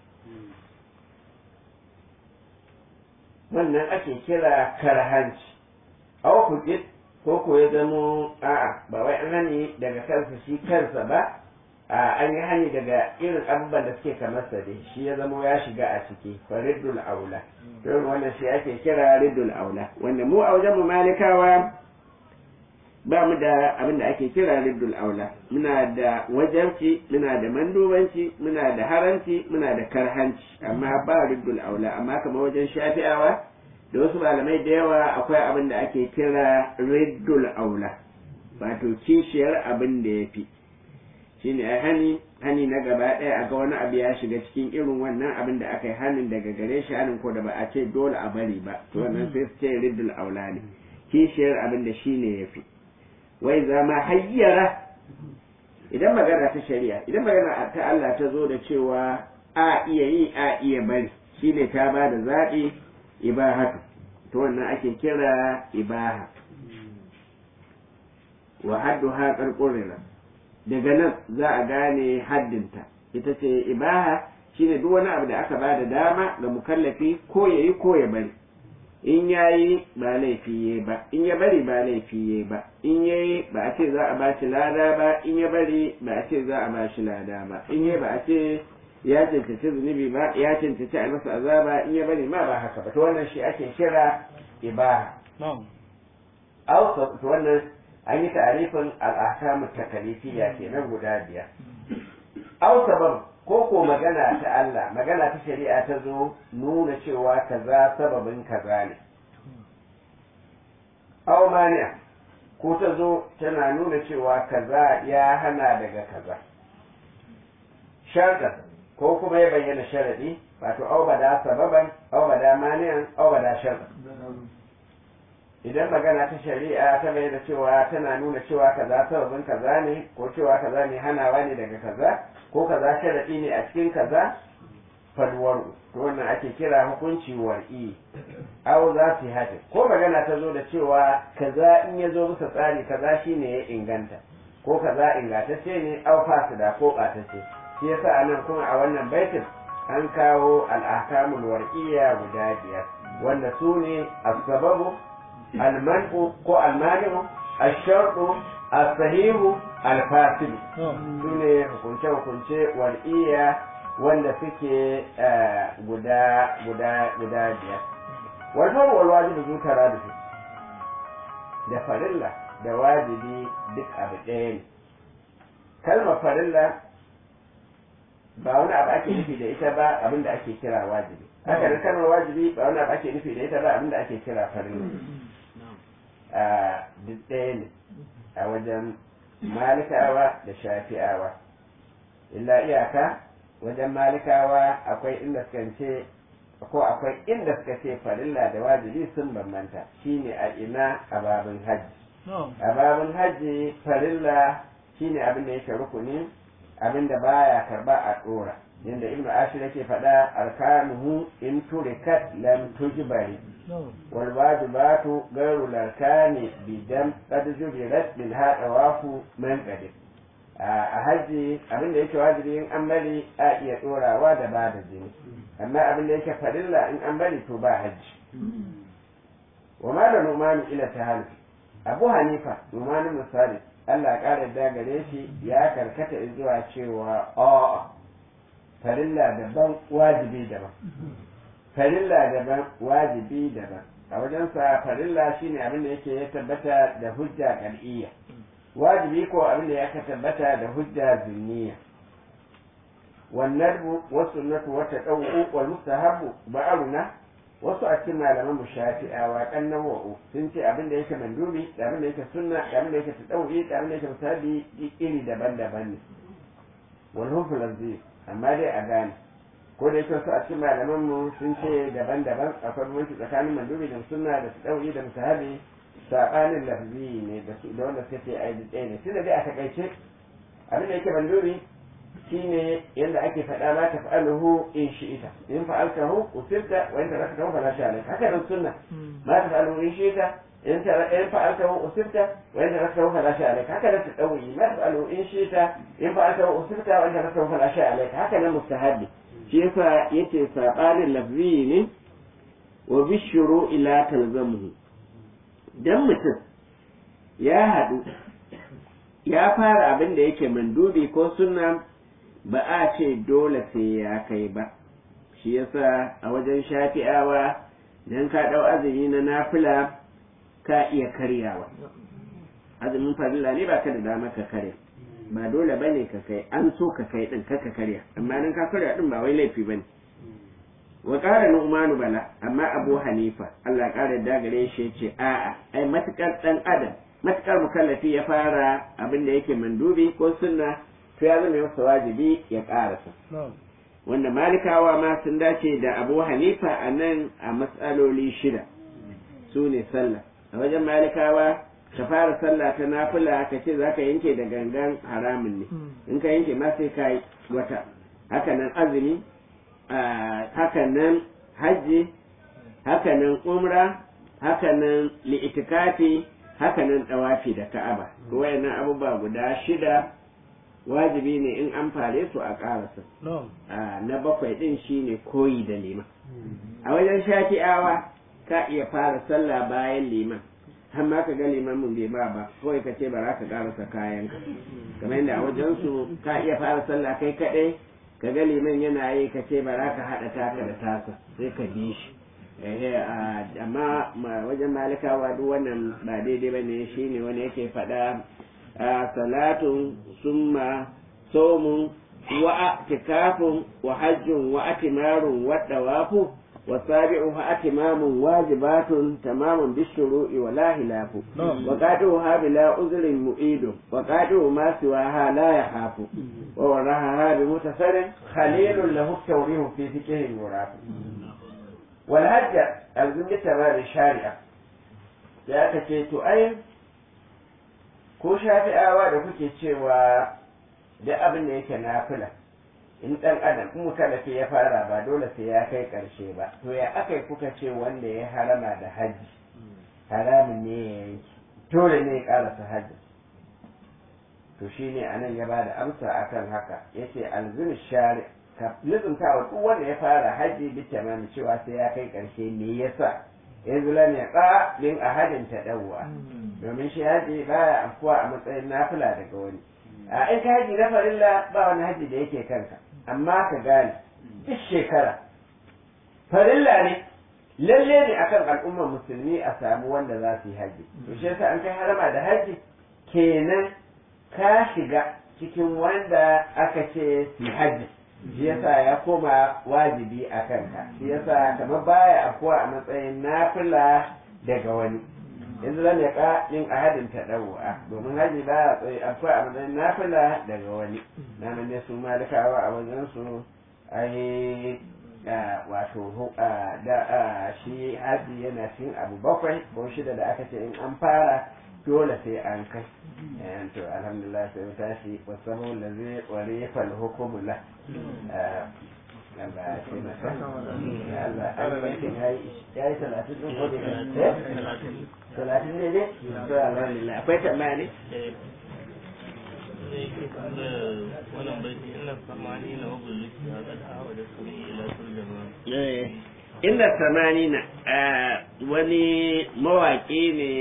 S1: wannan ake kira karhanci aw kuɗi ko ko ya zamo a'a ba wai an hani daga kansa shi kansa ba a an yi hani daga irin abubuwan da suke kamar sa dai shi ya zamo ya shiga a ciki faridul aula don wannan shi ake kira ridul aula wanda mu a wajen mu malikawa ba mu da abin da ake kira riddul aula muna da wajenci muna da mandubanci muna da haranci muna da karhanci amma ba riddul aula amma kamar wajen shafi'awa da wasu malamai da yawa akwai abin da ake kira riddul aula wato kishiyar abin da ya fi shine a hani hani na gaba ɗaya a ga wani abu ya shiga cikin irin wannan abin da aka yi hanin daga gare shi hanin ko da ba a ce dole a bari ba to wannan sai su ce riddul aula ne kishiyar abin da shine ya fi wai zama hayyara idan magana ta shari'a idan magana ta Allah ta zo da cewa a iya yi a iya bari shine ta ba da zaɓi ibahatu to wannan ake kira ibaha wa haddu ha ƙarƙurira daga nan za a gane haddinta ita ce ibaha shine duk wani abu da aka ba da dama ga mukallafi ko ya yi ko ya bari in ya yi ba laifi ya ba in ya bari ba laifi ya ba in ya yi ba a ce za a ba shi lada ba in ya bari ba a ce za a ba shi lada ba in ya ba a ce ya cancanci zunubi ba ya cancanci a masa azaba in ya bari ma ba haka ba to wannan shi ake kira ibaha to wannan an yi ta'arifin al'akamu takalifiyya kenan guda biyar aw sabab ko ko magana ta Allah magana ta shari'a ta zo nuna cewa kaza sababin kaza ne aw mani'a ko ta zo tana nuna cewa kaza ya hana daga kaza sharɗa ko kuma ya bayyana sharaɗi wato aw bada sababan aw bada mani'an aw bada sharɗa idan magana ta shari'a ta bayyana cewa tana nuna cewa kaza sababin kaza ne ko cewa kaza ne hanawa ne daga kaza ko kaza sharaɗi ne a cikin kaza falwar to wannan ake kira hukunci war'i aw za su hati ko magana ta zo da cewa kaza in ya zo bisa tsari kaza shine ya inganta ko kaza ingantacce ne aw fasida ko ɓatacce shi yasa anan kuma a wannan baitin an kawo al'akamul war'iyya guda biyar wanda su ne as-sababu al-man'u ko al-mani'u ash-shartu as-sahihu al-fasid su ne hukunce-hukunce wal'iya wanda suke guda guda guda biyar walfar walwajibi zu tara da su da farilla da wajibi duk abu ɗaya ne kalmar farilla ba wani abu ake nufi da ita ba abin da ake kira wajibi haka da kalmar wajibi ba wani abu ake nufi da ita ba abin da ake kira farilla duk ɗaya ne a wajen malikawa da shafi'awa illa iyaka wajen malikawa akwai inda suka ce ko akwai inda suka ce farilla da wajibi sun bambanta shine a ina a babin hajji a babin hajji farilla shine abin da yake rukuni abin da baya karba a dora yadda ibn ashir yake faɗa arkanuhu in turikat lam tujbari wal wajibatu ghayru larkani bidam qad jubirat bil hadawafu man qadir a haji abin da yake wajibi in an bari a iya dorawa da ba da jini amma abin da yake farilla in an bari to ba haji wa ma da numani ila tahal abu hanifa numanin misali Allah ƙara da gare shi ya karkata zuwa cewa a'a farilla daban wajibi daban farilla daban wajibi daban a wajensa farilla shine abin da yake ya tabbata da hujja ƙar'iyya wajibi ko abin da ya tabbata da hujja zunniya والندب والسنة والتطوع والمستحب بعضنا wasu a cikin malaman mu shafi'a wa kan nawa'u sun ce abin da yake mandubi da abin da yake sunna da abin da yake tadawi da abin da yake musabi iri daban-daban ne wal hukm lazzi amma dai a gane ko da yake wasu a cikin malaman mu sun ce daban-daban akwai bambanci tsakanin mandubi da sunna da tadawi da musabi sabanin lafzi ne da su da wanda suke ai ɗaya ne tunda dai a takaice abin da yake mandubi shine yadda ake faɗa ma ta fa'aluhu in shi'ita in fa'altahu usibta wa in taraktahu fala sha alayka haka nan sunna ma ta fa'aluhu in shi'ita in in fa'altahu usibta wa in taraktahu fala sha alayka haka nan tadawi ma ta fa'aluhu in shi'ita in fa'altahu usibta wa in taraktahu fala sha alayka haka nan mustahabbi shi yasa yace sabanin lafzi ne wa bishuru ila talzamuhu dan mutum ya haɗu ya fara abin da yake mandubi ko sunna ba a ce dole sai ya kai ba shi yasa a wajen shafi'awa dan ka ɗau azumi na nafila ka iya karyawa azumin farilla ne ba ka da dama ka karya ba dole ba ne ka kai an so ka kai ɗin ka ka karya amma nan ka karya ɗin ba wai laifi ba ne wa ƙara nu'manu bala amma abu hanifa allah ƙara dagare shi ce a'a ai matuƙar ɗan adam matuƙar mukallafi ya fara abin da yake mandubi ko sunna to ya zama masa wajibi ya ƙarasa wanda malikawa ma sun dace da abu hanifa a nan a matsaloli shida su ne sallah a wajen malikawa ka fara sallah ta nafila ka ce za ka yanke da gangan haramun ne in ka yanke ma sai ka yi wata hakanan azumi hakanan hajji hakanan umra hakanan li'itikafi hakanan dawafi da ka'aba wayannan abubuwa guda shida wajibi ne in an fare su a ƙarasa na bakwai ɗin shine koyi da liman a wajen shafi'awa ka iya fara sallah bayan liman har ma ka ga liman mun bai ba ba kawai ka ce ba za ka ƙarasa kayan ka kamar yadda a wajen su ka iya fara sallah kai kaɗai ka ga liman yana yi ka ce ba za ka haɗa taka da tasa sai ka bi shi amma wajen malikawa duk wannan ba daidai ba ne shine wani yake faɗa salatun summa somun wa atikafun wa hajjun wa atimarun wa dawafu wa sabi'u ha atimamun wajibatun tamamun bishuru'i wa la hilafu wa qadu ha bila uzrin mu'idu wa qadu ma siwa ha la yahafu wa waraha ha bi mutasarin khalilun lahu tawrihu fi fiqhi yurafu wal hajja al-zimmi da shari'a ya kace to ai ko shafi'awa da kuke cewa da abin da yake nafila in dan adam in mukalafi ya fara ba dole sai ya kai karshe ba to ya aka yi kuka ce wanda ya harama da haji haramun ne ya yanki dole ne ya karasa haji to shine anan ya bada amsa akan haka yace alzim shari ka lizumta wa duk wanda ya fara haji bi tamami cewa sai ya kai karshe me yasa yanzu lam yaqa min ahadin tadawwa domin shi haji baya afkuwa a matsayin nafila daga wani a in ka haji na farilla ba wani haji da yake kanka amma ka gane duk shekara farilla ne lalle ne akan al'ummar musulmi a samu wanda za su yi haji to shi yasa an kai harama da haji kenan ka shiga cikin wanda aka ce su haji shi yasa ya koma wajibi a kanka shi yasa kamar baya afuwa a matsayin nafila daga wani yanzu zan yaka yin ahadin ta ɗauwa domin haji ba afuwa a matsayin nafila daga wani na ne su malikawa a wajen su ai wato da shi haji yana cikin abu bakwai ko shida da aka ce in an fara dole sai an kai to alhamdulillah sai mu tashi wasahu lazi warifa al-hukmu la Allah ya ce masa Allah an yi ya yi talatin din ko da talatin ne ne to alhamdulillah akwai tambaya ne
S2: wannan bai inna samani na wabul liki ya ga hawa da su ila turjama
S1: inda samanina wani mawaƙi ne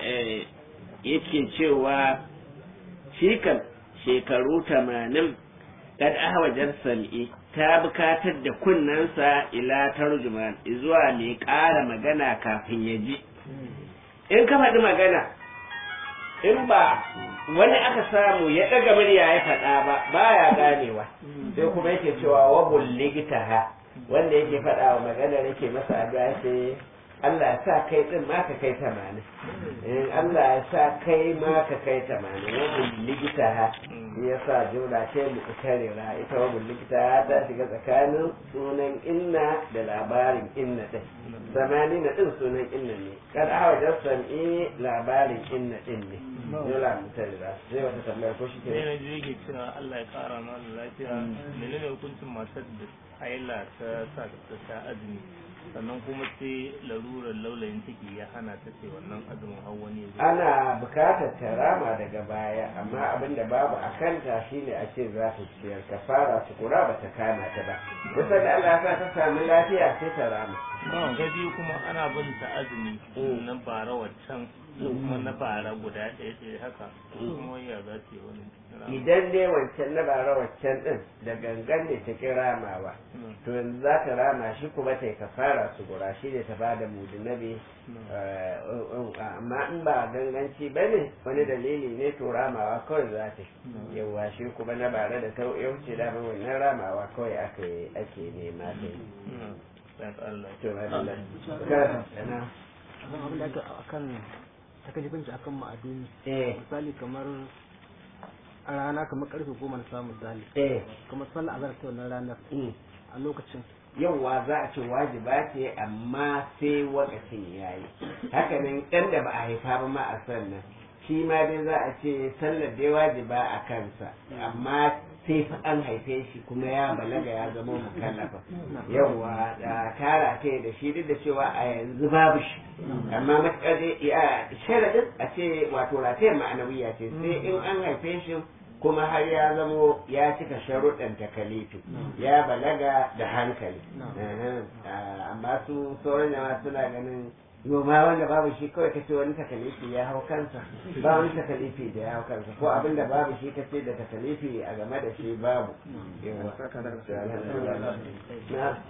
S1: yake cewa shi kan shekaru tamanin kad ahwajar sam'i ta bukatar da kunnensa ila tarjuman zuwa mai ƙara magana kafin ya ji in ka faɗi magana in ba wani aka samu ya ɗaga murya ya faɗa ba baya ganewa sai kuma yake cewa wabul ligitaha wanda yake faɗa wa maganar yake masa addu'a sai Allah ya sa kai din ma ka kai tamanin in Allah ya sa kai ma ka kai tamanin wabul ligitaha ya sa jumla ce mu'tarira ita wabul ligitaha ta shiga tsakanin sunan inna da labarin inna din zamani na din sunan inna ne kad awajar sam'i labarin inna din ne yola mu'tarira zai wata tambayar ko shi ke
S2: sai na je yake cewa Allah ya kara mana lafiya menene hukuncin matar da haila ta sa ta ta azumi sannan kuma sai larurar laulayin ciki ya hana ta ce wannan azumin har wani ya zo
S1: ana bukatar ta rama daga baya amma abin da babu a kanta shine a ce za ta ciyar ka fara su kura ba ta kama ta ba kusa da Allah ya sa ta samu lafiya sai ta rama
S2: ta biyu kuma ana bin ta azumi na bara waccan kuma na bara guda ɗaya ɗaya haka kuma ya za ta yi wani
S1: idan dai wancan na bara waccan din da gangan ne ta ki ramawa to yanzu za ta rama shi kuma ta yi kafara su gura shi ne ta bada mudinabi amma in ba ganganci ba ne wani dalili ne to ramawa kawai za ta yawa shi kuma na bara da ta yauce da wannan ramawa kawai ake ake nema ta yi to ma da
S3: akan abin da aka akan takalifanci akan ma'aduni
S1: eh
S3: misali kamar a rana kamar karfe goma na samun misali
S1: eh
S3: kamar sallah azhar ta wannan ranar
S1: mm.
S3: a lokacin
S1: yauwa za a ce wajiba ce amma sai wakacin ya yi hakanan ɗan da ba a haifa ba ma a sannan shi ma dai za a ce sallar dai wajiba a kansa amma sai fa an haife shi kuma ya balaga ya zama mukallafa yauwa da tara ta da shi duk da cewa a yanzu babu shi amma matuƙar dai ya sharadin a ce wato ratayar ma'anawiya ce sai in an haife shi kuma har ya zamo ya cika sharuɗan takalifi ya balaga da hankali Aha. Ah, amma su sauran jama'a suna ganin noma wanda babu shi kawai kace wani takalifi ya hau kansa ba wani takalifi da ya hau kansa ko abin da babu shi kace da takalifi a game da shi babu yawa na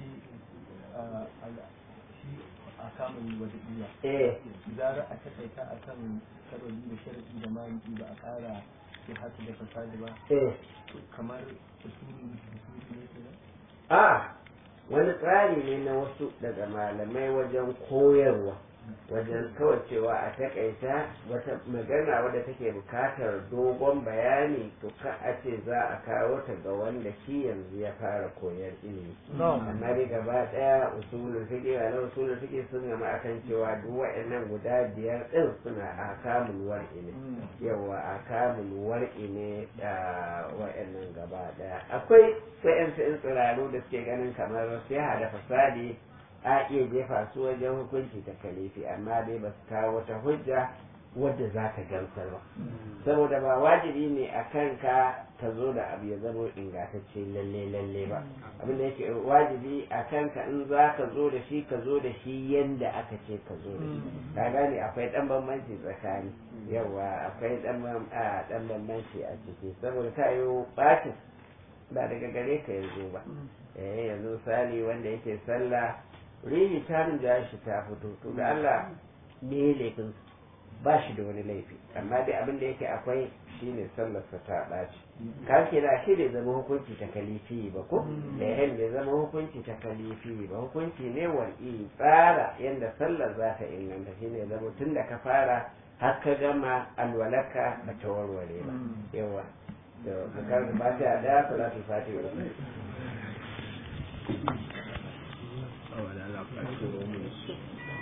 S4: a samun wada'iya
S1: eh
S4: zara a takaita a kan karoli da sharadi da maliki ba a kara sai hatu da fasadi ba
S1: eh
S4: kamar usuli usuli ne kenan
S1: a wani tsari ne na wasu daga malamai wajen koyarwa wajen kawai cewa a takaita wata magana wadda take bukatar dogon bayani to ka a ce za a kawo ta ga wanda shi yanzu ya fara koyar ilimi amma dai gaba daya usulul fiqh ala usulul fiqh sun gama akan cewa duk wa'annan guda biyar din suna akamul war'i ne yawa akamul war'i ne da wa'annan gaba daya akwai wa'ansu in tsiraru da suke ganin kamar sai da fasadi a iya jefa su wajen hukunci ta kalifi amma dai ba su kawo wata hujja wadda za ta gamsar ba saboda ba wajibi ne a kanka ka zo da abu ya zama ingantacce lalle lalle ba abin da yake wajibi a kanka in za ka zo da shi ka zo da shi yanda aka ce ka zo da shi ka gane akwai dan bambanci tsakani yawa akwai dan dan bambanci a ciki saboda ta yi bacin ba daga gare ka yanzu ba eh yanzu misali wanda yake sallah rihi ta rinja shi ta fito to da Allah me laifin ba shi da wani laifi amma dai abin da yake akwai shine sallarsa ta ɓaci ka ke da shi bai zama hukunci ta kalifi ba ko eh bai zama hukunci ta kalifi ba hukunci ne wal'i tsara yanda sallar za ta inganta shine zama tun da ka fara har ka gama alwalaka ba ta warware ba yawa da ka karanta fatiha daya salatul fatiha uku
S3: Oh, da Allah,